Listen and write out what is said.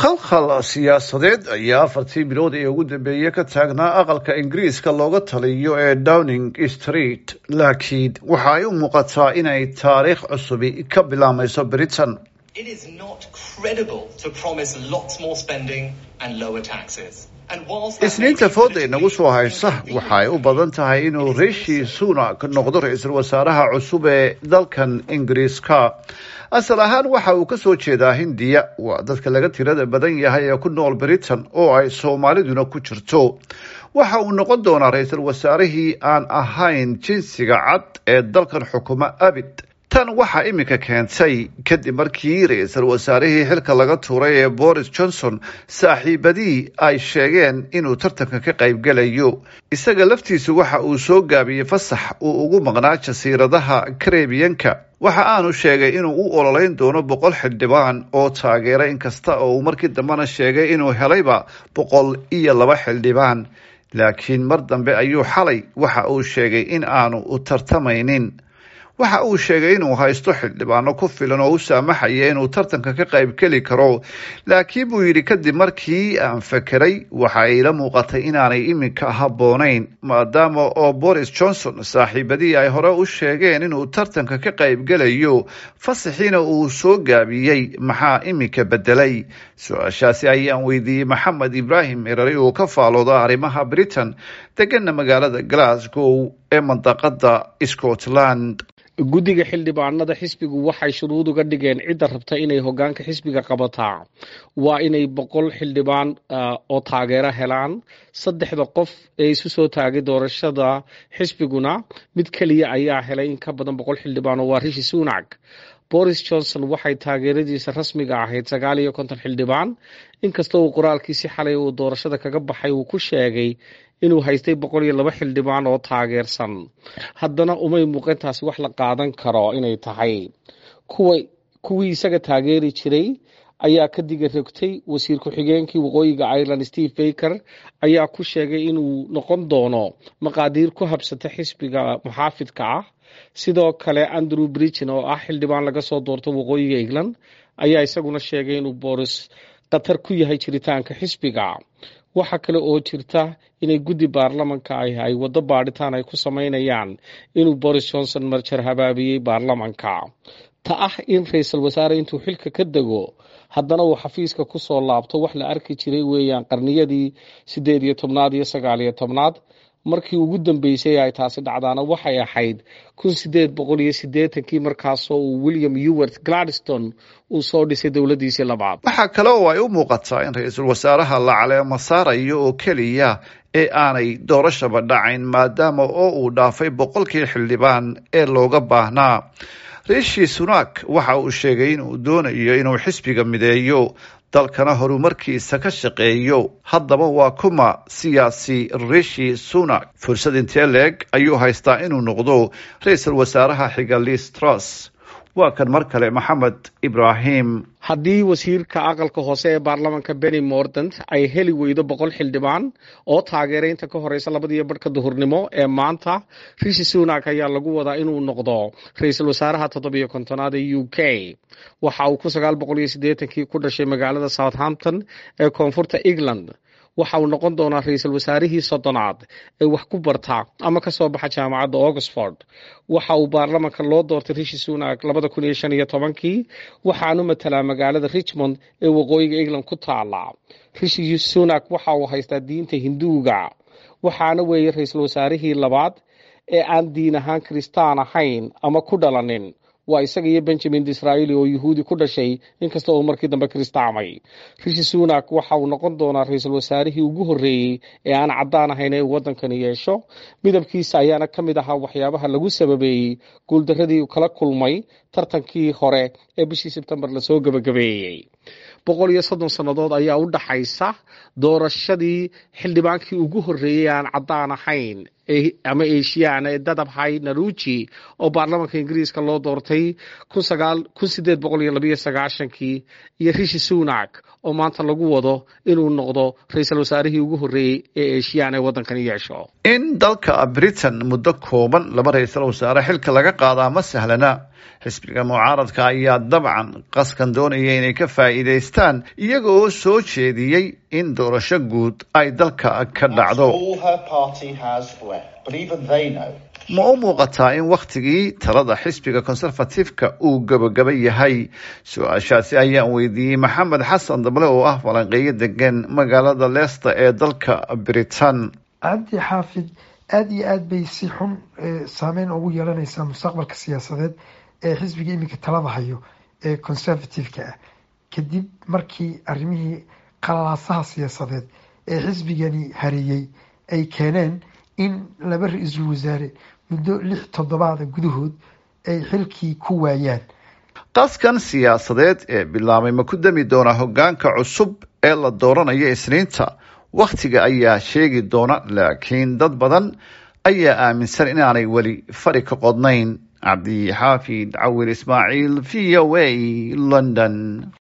khalkhal siyaasadeed ayaa afartii bilood ee ugu dambeeyey ka taagnaa aqalka ingiriiska looga taliyo ee downing street laakiin waxa ay u muuqataa inay taariikh cusubi ka bilaameyso britain isniinta fooda inagu soo haysa waxa ay u badan tahay inuu rishi sunak noqdo ra-iisul wasaaraha cusub ee dalkan ingiriiska asal ahaan waxa uu ka soo jeedaa hindiya waa dadka laga tirada badan yahay ee ku nool britain oo ay soomaaliduna ku jirto waxa uu noqon doonaa ra-iisul wasaarihii aan ahayn jinsiga cad ee dalkan xukuma abid tan waxaa iminka keentay kadib markii ra-iisul wasaarihii xilka laga tuuray ee boris johnson saaxiibadii ay sheegeen inuu tartanka ka qaybgelayo isaga laftiisu waxa uu soo gaabiyey fasax uu ugu maqnaa jasiiradaha karebiyanka waxa aanu sheegay inuu u ololeyn doono boqol xildhibaan oo taageera inkasta oo uu markii dambena sheegay inuu helayba boqol iyo laba xildhibaan laakiin mar dambe ayuu xalay waxa uu sheegay in aanu u tartamaynin waxa uu sheegay inuu haysto xildhibaano ku filan oo u saamaxaya inuu tartanka ka qaybgeli karo laakiin buu yidhi kadib markii aan fekeray waxa ila muuqatay inaanay iminka habboonayn maadaama oo boris johnson saaxiibadii ay hore u sheegeen inuu tartanka ka qaybgelayo fasaxiina uu soo gaabiyey maxaa iminka bedelay su-aashaasi ayaan weydiiyey maxamed ibraahim erari oo ka faalooda arrimaha britain degana magaalada glasgow ee mandaqada scotland guddiga xildhibaanada xisbigu waxay shuruud uga dhigeen cidda rabta inay hogaanka xisbiga qabataa waa inay boqol xildhibaan oo taageero helaan saddexda qof ee isu soo taagay doorashada xisbiguna mid keliya ayaa helay in ka badan boqol xildhibaan oo waa rishi sunak boris johnson waxay taageeradiisa rasmiga ahayd sagaal iyo konton xildhibaan inkasta uu qoraalkiisi xalay uu doorashada kaga baxay uu ku sheegay inuu haystay boqol iyo laba xildhibaan oo taageersan haddana umay muuqantaasi wax la qaadan karo inay tahay kuwa kuwii isaga taageeri jiray ayaa ka diga rogtay wasiir ku-xigeenkii waqooyiga ireland steve baker ayaa ku sheegay inuu noqon doono maqaadiir ku habsata xisbiga muxaafidka ah sidoo kale andrew bridgen oo ah xildhibaan laga soo doorto waqooyiga england ayaa isaguna sheegay inuu boris khatar ku yahay jiritaanka xisbiga waxaa kale oo jirta inay guddi baarlamanka ah ay waddo baadhitaan ay ku samaynayaan inuu boris johnson marjar habaabiyey baarlamanka ta ah in ra-iisul wasaare intuu xilka ka dego haddana uu xafiiska ku soo laabto wax la arki jiray weeyaan qarniyadii siddeed iyo tobnaad iyo sagaal iyo tobnaad markii ugu dambeysay ay taasi dhacdaana waxay ahayd kun sideed boqol iyo siddeetankii markaasoo uu william ewart gladstone uu soo dhisay dowladdiisii labaad waxaa kale oo ay u muuqataa in ra-iisul wasaaraha la caleemo saarayo oo keliya ee aanay doorashaba dhacayn maadaama oo uu dhaafay boqolkii xildhibaan ee looga baahnaa rishi sunak waxa uu sheegay inuu doonayo inuu xisbiga mideeyo dalkana horumarkiisa ka shaqeeyo haddaba waa kuma siyaasi rishi sunak fursad intee leeg ayuu haystaa inuu noqdo ra-iisul wasaaraha xiga liz truss waa kan mar kale maxamed ibraahim haddii wasiirka aqalka hoose ee baarlamanka benny mordant ay heli weydo boqol xildhibaan oo taageeraynta ka horeysa labadiiyo barhka duhurnimo ee maanta rishi sunak ayaa lagu wadaa inuu noqdo ra-iisul wasaaraha toddobiyo kontonaad ee u k waxa uu kun sagaal boqol iyo siddeetankii ku dhashay magaalada southampton ee koonfurta england waxa uu noqon doonaa ra-iisul wasaarihii soddonaad ee wax ku barta ama ka soo baxa jaamacadda oxford waxa uu baarlamanka loo doortay rishi sunak labada kun iyo shan iyo tobankii waxaanu matalaa magaalada richmond ee waqooyiga england ku taala rishi sunak waxa uu haystaa diinta hinduuga waxaana weeye ra-iisul wasaarihii labaad ee aan diin ahaan kiristaan ahayn ama ku dhalanin waa isaga iyo benjamin disraeli oo yuhuudi ku dhashay inkasta oo markii dambe kiristaamay rishi sunak waxa uu noqon doonaa ra-iisul wasaarihii ugu horreeyey ee aan caddaan ahayn ee uu waddankani yeesho midabkiisa ayaana ka mid ahaa waxyaabaha lagu sababeeyey guuldaradii uu kala kulmay tartankii hore ee bishii sebtembar lasoo gebagabeeyey boqol iyo soddon sannadood ayaa u dhaxaysa doorashadii xildhibaankii ugu horreeyey aan caddaan ahayn ama eshiyaana ee dadabhay naruji oo baarlamanka ingiriiska loo doortay kun sideed boqol iyo labayo sagaashankii iyo rishi sunak oo maanta lagu wado inuu noqdo ra-iisul wasaarihii ugu horreeyey ee eshiyan ee waddankani yeesho in dalka britain muddo kooban laba ra-iisul wasaare xilka laga qaadaa ma sahlana xisbiga mucaaradka ayaa dabcan qaskan doonaya inay ka faa'iidaystaan iyaga oo soo jeediyey in doorasho guud ay dalka ka dhacdo ma u muuqataa in wakhtigii talada xisbiga conservatifeka uu gabagaba yahay su-aashaasi ayaan weydiiyey maxamed xasan dable oo ah falanqeeyo degan magaalada leicester ee dalka britain cabdi xaafid aada iyo aada bay si xun saameyn ugu yeelanaysaa mustaqbalka siyaasadeed ee xisbiga iminka talada hayo ee conservative-ka ah kadib markii arrimihii qalalaasaha siyaasadeed ee xisbigani hareeyey ay keeneen in laba ra-iisul wasaare muddo lix toddobaada gudahood ay xilkii ku waayaan qaskan siyaasadeed ee bilaabay ma ku dami doonaa hoggaanka cusub ee la dooranayo isniinta wakhtiga ayaa sheegi doona laakiin dad badan ayaa aaminsan inaanay weli fari ka qodnayn cabdi xaafid cawil ismaaciil v o a london